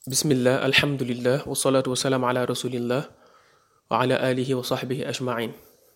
bismillah alhamdulillah wasalaatu wasalaam ala rasulillah wa ala alihi wa sahbihi ajmain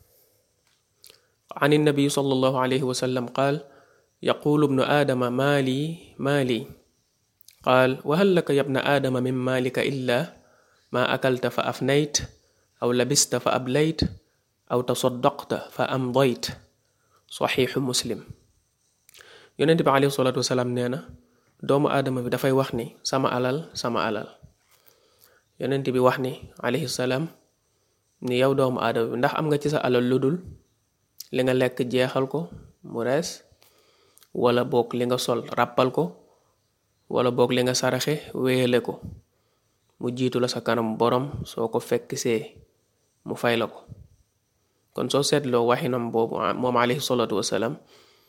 an النبي صلى الله عليه وسلم قال يقول ابن آدم مالي مالي قال وهل لك يا ابن آدم من مالك إلا ما أكلت فأفنيت أو لبست فأبليت أو تصدقت فأمضيت صحيح مسلم yonent bi alayhi salaatu wasalaam nee na doomu aadama bi dafay wax ni sama alal sama alal yonent bi wax ni alayhi salaam ni yow doomu aadama bi ndax am nga ci sa alal lu dul li nga lekk jeexal ko mu rees wala boog li nga sol ràppal ko wala boog li nga saraxe wéyale ko mu jiitu la sa kanam borom soo ko fekk see mu fay la ko kon soo seetloo waxinam boobu moom alayhi salaatu wasalaam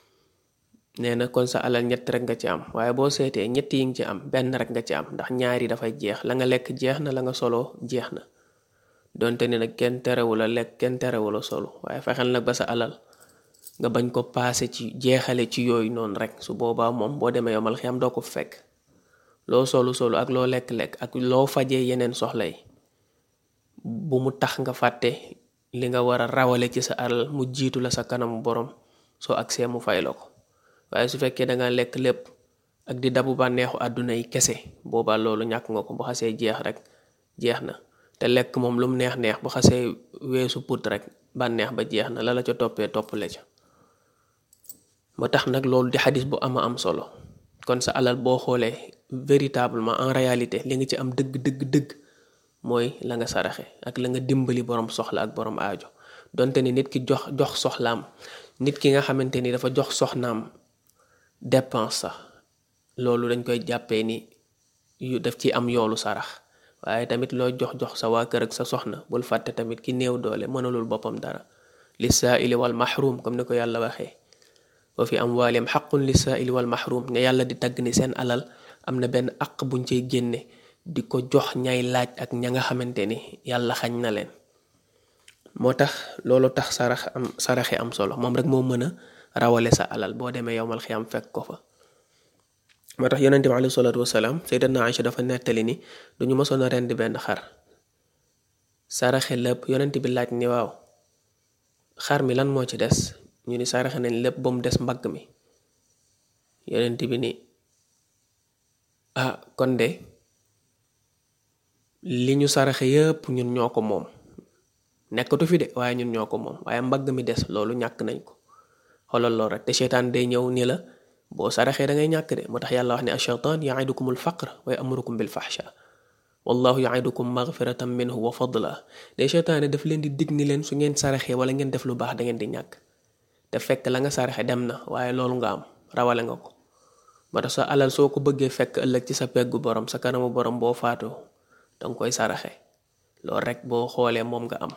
nee na kon sa alal ñett rek nga ci am waaye boo seetee ñett yi nga ci am benn rek nga ci am ndax ñaari dafay jeex la nga lekk jeex na la nga solo jeex na donte ni nag kenn terewula lekk kenn terewula solo waaye fexeel nag ba sa alal nga bañ ko paase ci jeexale ci yooyu noonu rek su boobaa moom boo demee yomal xiyam doo ko fekk loo solu solu ak loo lekk-lekk ak loo fajee yeneen soxla yi bu mu tax nga fàtte li nga war a rawale ci sa alal mu jiitu la sa kanamu borom soo agsee mu fay la ko waaye su fekkee da nga lekk lépp ak di dabu bànneexu àdduna yi kese boobaa loolu ñàkk nga ko bu xasee jeex rek jeex na te lekk moom lu mu neex neex bu xasee weesu put rek bànneex ba jeex na la la ca toppee toppale ca moo tax nag loolu di xadis bu ama am solo kon sa alal boo xoolee véritablement en réalité li nga ci am dëgg dëgg dëgg mooy la nga saraxe ak la nga dimbali borom soxla ak borom aajo donte ni nit ki jox jox soxlaam nit ki nga xamante ni dafa jox soxnaam dépense sax loolu dañ koy jàppee ni yu daf ci am yoolu sarax waaye tamit loo jox jox sa waa kër ak sa soxna bul fàtte tamit ki néew doole mënalul boppam dara li saaili wal mahrum comme ni ko yàlla waxee wa fi amwaalihim xaqun li saaili wal mahrum ne yàlla di tagg ni seen alal am na benn aq buñ cay génne di ko jox ñay laaj ak ña nga xamante ni yàlla xañ na leen moo tax loolu tax sarax am saraxe am solo moom rek moo mën a rawale sa alal boo demee yowmal xiyam fekk ko fa moo tax yonente bi alayhi salaatu wasalaam sayyidatna Aïcha dafa nettali ni duñu mësoon a rend benn xar saraxe lépp yonente bi laaj ni waaw xar mi lan moo ci des ñu ni saraxe nañ lépp ba mu des mbagg mi yonente bi ni ah kon de li ñu saraxe yépp ñun ñoo ko moom nekkatu fi de waaye ñun ñoo ko moom waaye mbagg mi des loolu ñàkk nañ ko xoolal lool rek te seytaan day ñëw ni la boo saraxee da ngay ñàkk de moo tax yàlla wax ne acheytaan yaidukum al faqr wa yamurukum bil fahsha wallahu yaidukum magfiratan minhu wa fadla de seytaane daf leen di dig ni leen su ngeen saraxee wala ngeen def lu baax da ngeen di ñàkk te fekk la nga saraxe dem na waaye loolu nga am rawale nga ko moo tax sa alal soo ko bëggee fekk ëllëg ci sa peggu borom sa kanamu borom boo faatoo danga koy saraxe loolu rek boo xoolee moom nga am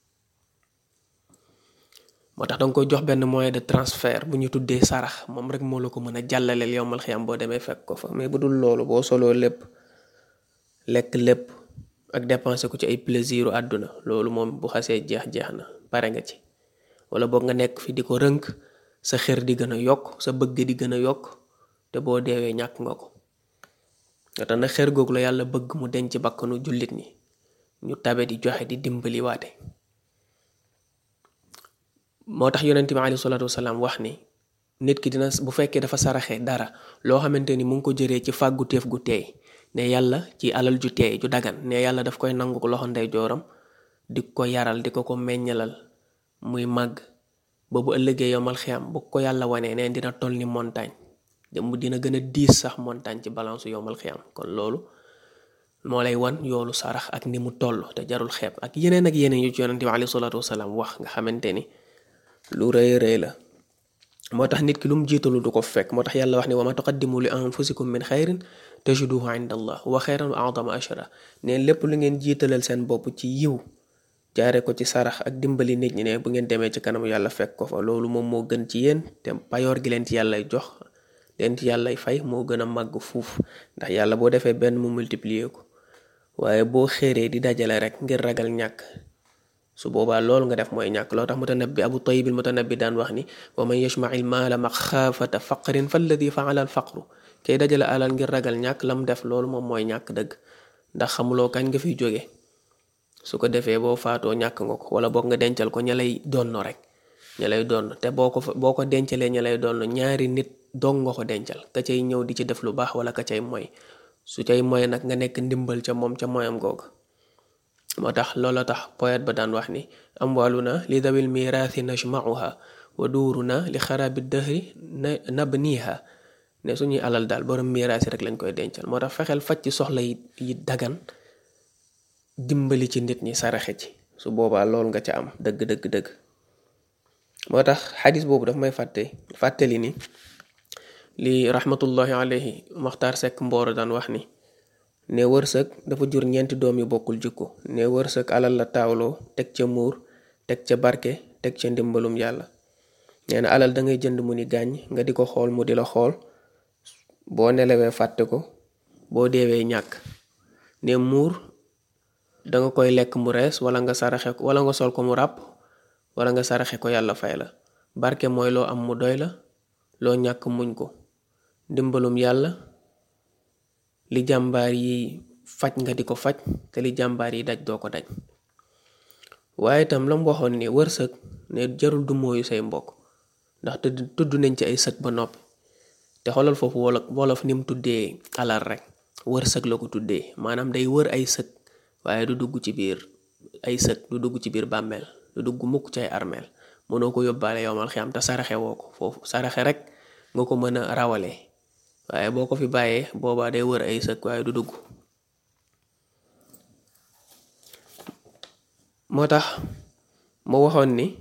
moo tax danga koy jox benn moyen de transfert bu ñu tuddee sarax moom rek moo la ko mën a jàllaleel yowmal xiyam boo demee fekk ko fa mais bu dul loolu boo soloo lépp lekk lépp ak dépensé ko ci ay plaisiru àdduna loolu moom bu xasee jeex jeex na pare nga ci wala boog nga nekk fi di ko rënk sa xër di gën a yokk sa bëgg di gën a yokk te boo deewee ñàkk nga ko nga tax na xër googu la yàlla bëgg mu denc bakkanu jullit ñi ñu tabe di joxe di dimbali waate moo tax yonent bi alayhi salaatu wasalaam wax ni nit ki dina bu fekkee dafa saraxe dara loo xamante ni mu ngi ko jëree ci fàggu teef gu teey ne yàlla ci alal ju teey ju dagan ne yàlla daf koy nangu ko loxo ndey jooram di ko yaral di ko ko meññalal muy màgg ba bu ëllëgee yomal xiyam bu ko yàlla wanee neen dina toll ni montagne mu dina gën a diis sax montagne ci balance yomal xiyam kon loolu moo lay wan yoolu sarax ak ni mu toll te jarul xeeb ak yeneen ak yeneen yu ci yonent bi alayhi salaatu wasalaam wax nga xamante ni lu rëy rëy la moo tax nit ki lu mu jiitalu du ko fekk moo tax yàlla wax ni wa ma tuqaddimu li anfusikum min xayrin tajiduhu inda allah wa xayran wa adama ashara neen lépp lu ngeen jiitalal seen bopp ci yiw jaare ko ci sarax ak dimbali nit ñi ne bu ngeen demee ci kanamu yàlla fekk ko fa loolu moom moo gën ci yéen te payoor gi leen ci yàllay jox leen ci yàllay fay moo gën a màgg fuuf ndax yàlla boo defee benn mu multiplier ko waaye boo xéeree di dajale rek ngir ragal ñàkk su boobaa loolu nga def mooy ñàkk loo tax mutanabbi abu tayyib al mutanabbi daan wax ni wa man yajmaci l maala maxaafata faqrin fa alladi faala al faqru kay dajale alal ngir ragal ñàkk lam def loolu moom mooy ñàkk dëgg ndax xamuloo kañ nga fiy jóge su ko defee boo faatoo ñàkk nga ko wala boog nga dencal ko ña lay donn rek ña lay donn te boo ko boo ko dencalee ña lay donn ñaari nit dong nga ko dencal ka cay ñëw di ci def lu baax wala ka cay moy su cay moy nag nga nekk ndimbal ca moom ca moyam googu moo tax loola tax poète ba daan wax ni amwaluna li dawil mirathi najmauha wa duuruna li xarabi dëhri nabniha ne suñuy alal daal borom miraasi rek lañ koy dencal moo tax fexeel faj ci soxla yi yi dagan dimbali ci nit ñi saraxe ci su boobaa loolu nga ca am dëgg dëgg dëgg moo tax xadis boobu daf may fàtte fàttali ni li rahmatullahi alayhi maxtaar sekk mbooro daan wax ni ne wërsëg dafa jur ñeenti doom yu bokkul jikko ne wërsëg alal la taawloo teg ca muur teg ca barke teg ca ndimbalum yàlla nee na alal da ngay jënd mu ni gàññ nga di ko xool mu di la xool boo nelawee fàtte ko boo deewee ñàkk ne muur danga koy lekk mu rees wala nga saraxe ko wala nga sol ko mu ràpp wala nga saraxe ko yàlla fay la barke mooy loo am mu doy la loo ñàkk muñ ko ndimbalum yàlla li jàmbaar yi faj nga di ko faj te li jàmbaar yi daj doo ko daj waaye itam la mu waxoon ni wërsëg ne jarul du mooyu say mbokk ndax tudd nañ ci ay sëg ba noppi te xoolal foofu wolof wolof ni mu tuddee alal rek wërsëg la ko tuddee maanaam day wër ay sëg waaye du dugg ci biir ay sëg du dugg ci biir bàmmeel du dugg mukk ci ay armeel mënoo ko yóbbaale yowmal xiyam te saraxe woo ko foofu saraxe rek nga ko mën a rawale waaye boo ko fi bàyyee boobaa day wër ay sëg waaye du dugg moo tax mu waxoon ni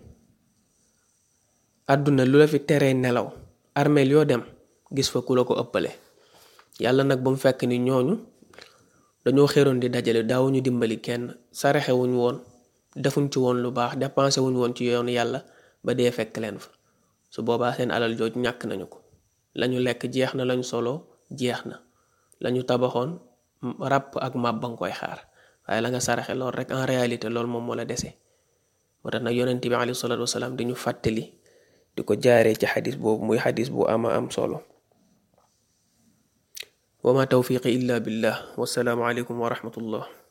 àdduna lu la fi teree nelaw armeel yoo dem gis fa ku la ko ëppale yàlla nag ba mu fekk ni ñooñu dañoo xéroon di dajale daawuñu dimbali kenn saraxewuñ woon defuñ ci woon lu baax dépensé wuñ woon ci yoonu yàlla ba dee fekk leen fa su boobaa seen alal jooju ñàkk nañu ko lañu lekk jeex na lañu solo jeex na lañu tabaxoon ràpp ak màb ba nga koy xaar waaye la nga saraxe lool rek en réalité loolu moom moo la dese moo tax nag yonent bi alayhi salaatu wasalaam di ñu fàttali di ko jaaree ci xadis boobu muy xadis bu ama am solo wa ma tawfiqi illa billah wassalaamu aleykum wa rahmatullah